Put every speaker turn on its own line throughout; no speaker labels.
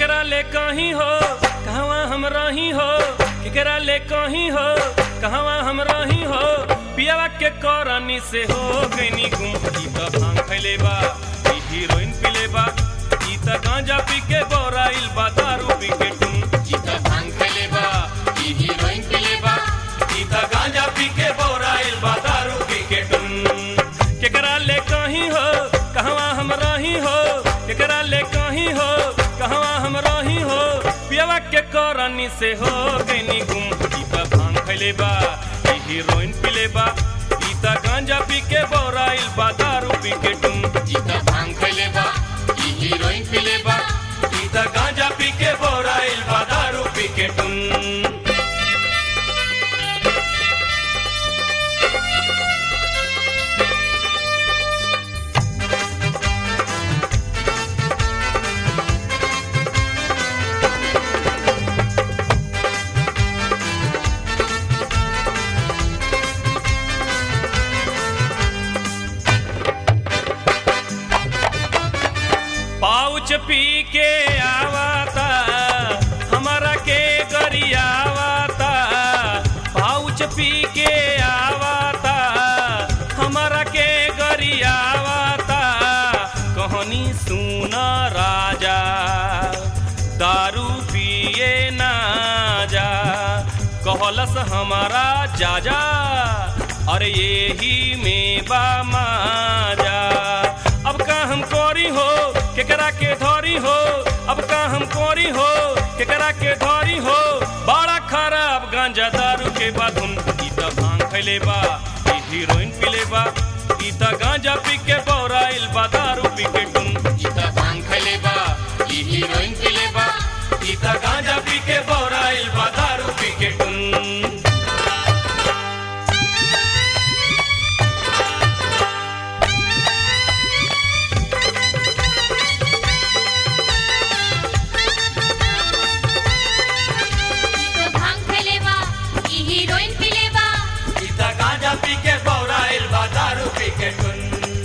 केकरा ले कहीं हो कहवा हम रही हो केकरा ले कहीं हो कहवा हम रही हो पियावा के करनी से हो गईनी गुम ई त भांग खैले बा ई हीरोइन पिले बा ई त गांजा पी के बोराइल बा दारू पी के टुन ई त भांग खैले बा ई हीरोइन पिले बा ई त गांजा पी के बोराइल बा दारू पी के टुन केकरा ले कहीं हो कहवा हम रही हो केकरा ले कहीं हो कहवा हम रही हो पियावा के करनी से हो गईनी गुम ई त भांग खैले बा ई हीरोइन पिले बा ई त गांजा पी के बोराइल बा दारू पी के टुन ई त भांग खैले बा ई हीरोइन पिले बा ई त गांजा पी के बोराइल बा दारू पी के टुन पाउच पी के आवाता हमारा के गरियावाता पाउच पी के आवाता हमारा के गरियावाता कहानी सुन राजा दारू पिए ना जा कहलस हमारा जाजा अरे यही में बा माजा अब का हम कोरी हो केकरा के धोरी हो अब का हम कोरी हो केकरा के धोरी हो बड़ा खराब गांजा दारू के बाधुन ई त भांग खैले बा ई हीरोइन पिले बा ई त गांजा पी के बौराइल बा दारू पी के टुन ई त भांग खैले बा ई हीरोइन पिले बा ई त गांजा पी के बौराइल बा दारू पी के टुन
ई तो भांग फैलेबा ई हीरोइन पिलेबा
इता गांजा पी के बौराइल बा दारू पी के टुन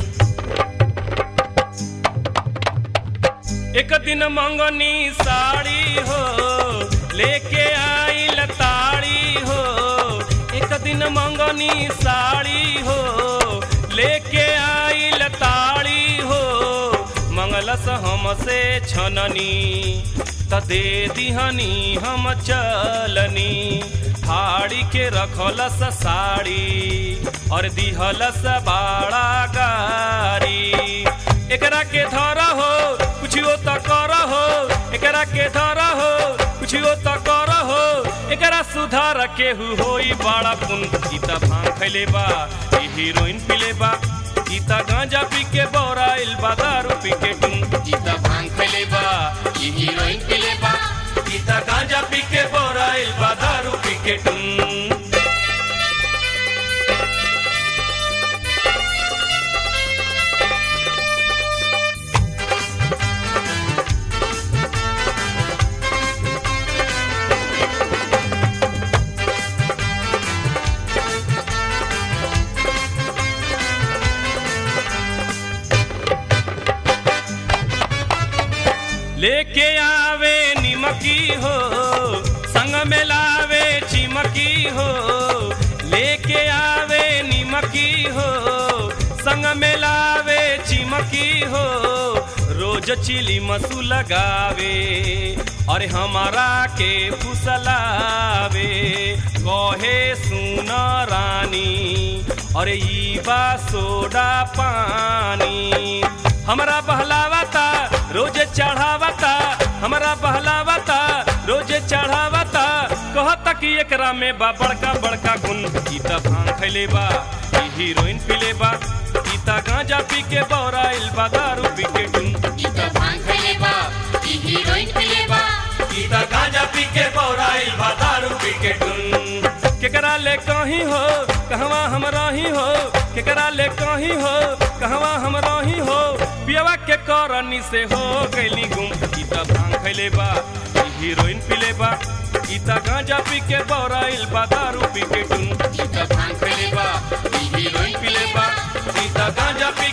एक दिन मंगनी साड़ी हो लेके आइल ताड़ी हो एक दिन मंगनी साड़ी हो लेके आइल ताड़ी हो मंगलस हमसे छननी त दे दिहनी हम चलनी फाड़ी के रखलस साड़ी और दिहलस बाड़ा गारी एकरा के धरा हो कुछियो त कर हो एकरा के धरा हो कुछियो त कर हो एकरा सुधार केहू होई बड़ा पुन ई त भांग खैले बा ई हीरोइन पिले बा ई त गांजा पी के बौराइल बा दारू पी के टुन ई त भांग खैले बा ई हीरोइन पिले बा ई त गांजा पी के बौराइल बा दारू पी के टुन लेके आवे निमकी हो संग में लावे चिमकी हो लेके आवे निमकी हो संग में लावे चिमकी हो रोज चिली मसू लगावे और हमारा के फुसलावे कहे सुन रानी अरे ई बा सोडा पानी हमरा बहलावता रोज चढ़ावता हमरा बहलावता रोज चढ़ावता कहता कि एकरा में बा बड़का बड़का गुण ई त भांग खैले बा ई हीरोइन पिले बा ई त गांजा पी के बौराइल बा दारू पी के टुन
ई तो भांग फैलेबा ई हीरोइन पिलेबा
ई त गांजा पी के बौराइल बा दारू पी के टुन केकरा ले कहीं हो कहवा हम रही हो केकरा ले कहीं हो कहवा हम रही हो पियवा के करनी से हो गईली गुम ई त भांग खैले बा ई हीरोइन पिले बा ई त गांजा पी के बौराइल बा दारू पी के टुन
ई तो भांग फैलेबा ई हीरोइन
पिले बा ई त गांजा पी